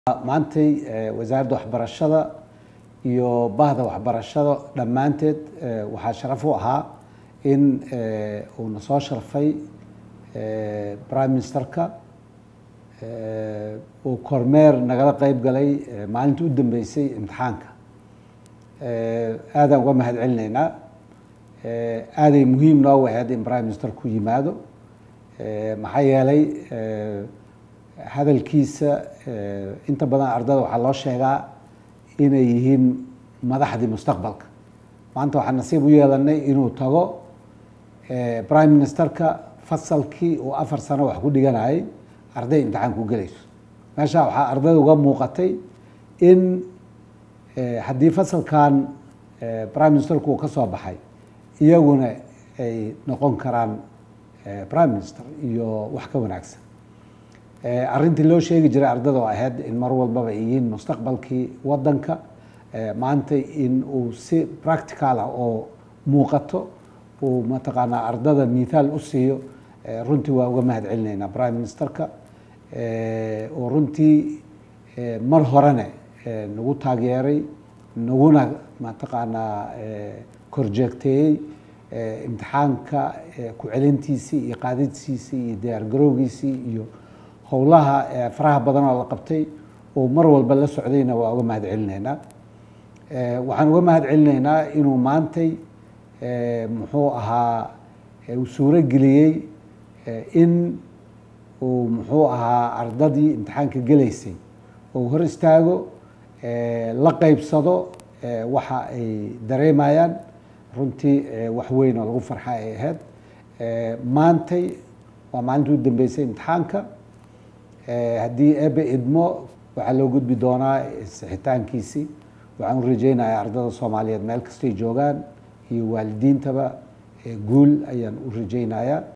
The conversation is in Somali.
maantay wasaaradda waxbarashada iyo bahda waxbarashada dhammaanteed waxaa sharaf u ahaa in uu na soo sharfay prime ministerka uu kormeer nagala qeyb galay maalintii u dambeysay imtixaanka aadaan uga mahad celinaynaa aaday muhiim noo waheed in prime minister ku yimaado maxaa yeelay hadalkiisa inta badan ardada waxaa loo sheegaa inay yihiin madaxdii mustaqbalka maanta waxaa nasiib u yeelanay inuu tago prime ministerka fasalkii uu afar sano wax ku dhiganayay arday imtixaan ku gelayso meesha waxaa ardada uga muuqatay in haddii fasalkan prime ministerku uu ka soo baxay iyaguna ay noqon karaan prime minister iyo wax ka wanaagsan arrintii loo sheegi jiray ardada oo ahayd in mar walbaba ay yihiin mustaqbalkii wadanka maanta in uu si practical ah oo muuqato uu mataqaanaa ardada mithaal u siiyo runtii waa uga mahad celinaynaa prime ministerka oo runtii mar horene nagu taageeray naguna mataqaanaa korjeegteeyey imtixaanka ku celintiisii iyo qaadidsiisii iyo diyaar garowgiisii iyo howlaha faraha badan oo la qabtay oo mar walba la socdayna waa uga mahad celinaynaa waxaan uga mahad celinaynaa inuu maantay muxuu ahaa uu suuro geliyey in uu muxuu ahaa ardadii imtixaanka gelaysay oo hor istaago la qeybsado waxa ay dareemayaan runtii wax weyn oo lagu farxa ay ahayd maantay waa maalintii u dambeysay imtixaanka haddii ebe idmo waxaa loo gudbi doonaa sixitaankiisii waxaan u rajeynayaa ardada soomaaliyeed meel kastay joogaan iyo waalidiintaba guul ayaan u rajeynayaa